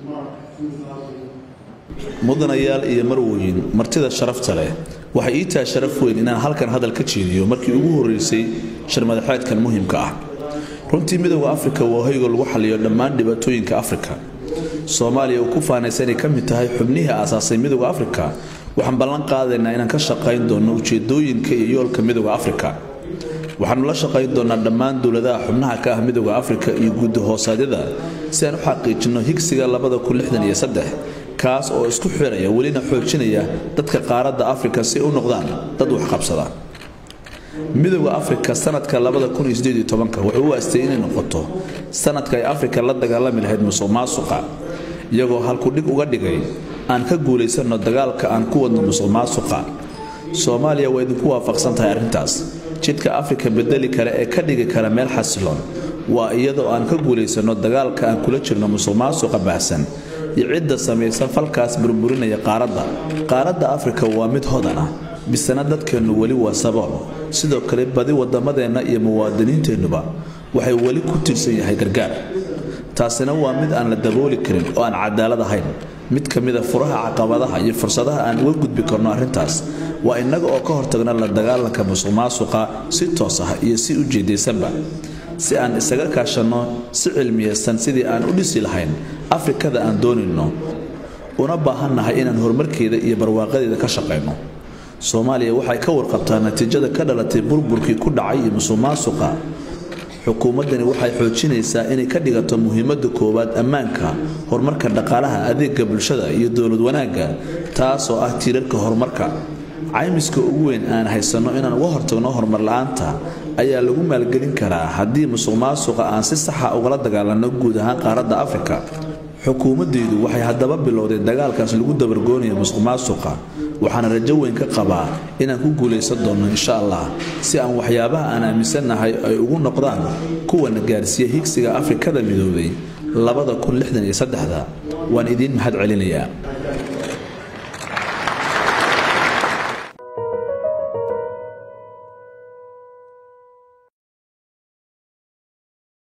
mudanayaal iyo marwooyin martida sharafta leh waxay ii tahay sharaf weyn inaan halkan hadal ka jeediyo markii ugu horreysay shirmadaxeedkan muhiimka ah runtii midooda afrika waa hoyga lagu xaliyo dhammaan dhibaatooyinka afrika soomaaliya uu ku faanaysa inay ka mid tahay xubnihii aasaasay midooda afrika waxaan ballan qaadaynaa inaan ka shaqayn doonno ujeedooyinka iyo yoolka midooda afrika waxaanu la shaqayn doonaa dhammaan dowladaha xubnaha ka ah midooda afrika iyo guddi hoosaadyada si aan u xaqiijinno higsiga kaas oo isku xiraya welina xoojinaya dadka qaaradda afrika si u noqdaan dad waxqabsada midooda afrika sanadka wuxuu u aastay inay noqoto sanadka ay afrika la dagaalami lahayd musuq maasuqa iyagoo halkudhig uga dhigay aan ka guulaysanno dagaalka aan ku wadno musuq maasuqa soomaaliya waa idinku waafaqsan tahay arrintaas jidka afrika bedeli kale ee ka dhigi kara meel xasiloon waa iyadoo aan ka guulaysanno dagaalka aan kula jirno musuq maasuqa baahsan iyo cidda samaysa falkaas burburinaya qaaradda qaaradda afrika waa mid hodan ah bisana dadkeennu weli waa sabool sidoo kale badi waddamadeenna iyo muwaadiniinteennuba waxay weli ku tirsan yahay gargaar taasina waa mid aan la dabooli karin oo aan cadaalad ahayn mid ka mida furaha caqabadaha iyo fursadaha aan uga gudbi karno arrintaas waa innaga oo ka hortagna la dagaalanka musuq maasuqa si toos ah iyo si ujeedaysanba si aan isaga kaashanno si cilmiyaysan sidii aan u dhisi lahayn afrikada aan doonayno una baahannahay inaan horumarkeeda iyo barwaaqadeeda ka shaqayno soomaaliya waxay ka warqabtaa natiijada ka dhalatay burburkii ku dhacay iyo musuq maasuqa xukuumaddani waxay xoojinaysaa inay ka dhigato muhiimadda koowaad ammaanka horumarka dhaqaalaha adeega bulshada iyo dowlad wanaagga taasoo ah tiirarka horumarka caymiska ugu weyn aan haysanno inaan uga hortagno horumar la-aanta ayaa lagu maalgelin karaa haddii musuq maasuqa aan si saxa ugala dagaalanno guud ahaan qaaradda afrika xukuumaddaydu waxay haddaba bilowday dagaalkaas lagu dabargoonaya musuq maasuqa waxaana rajo weyn ka qabaa inaan ku guulaysan doonno insha allah si aan waxyaabaha aan aaminsannahay ay ugu noqdaan kuwana gaarsiiya higsiga afrikada midoobay waan idiin mahad celinayaa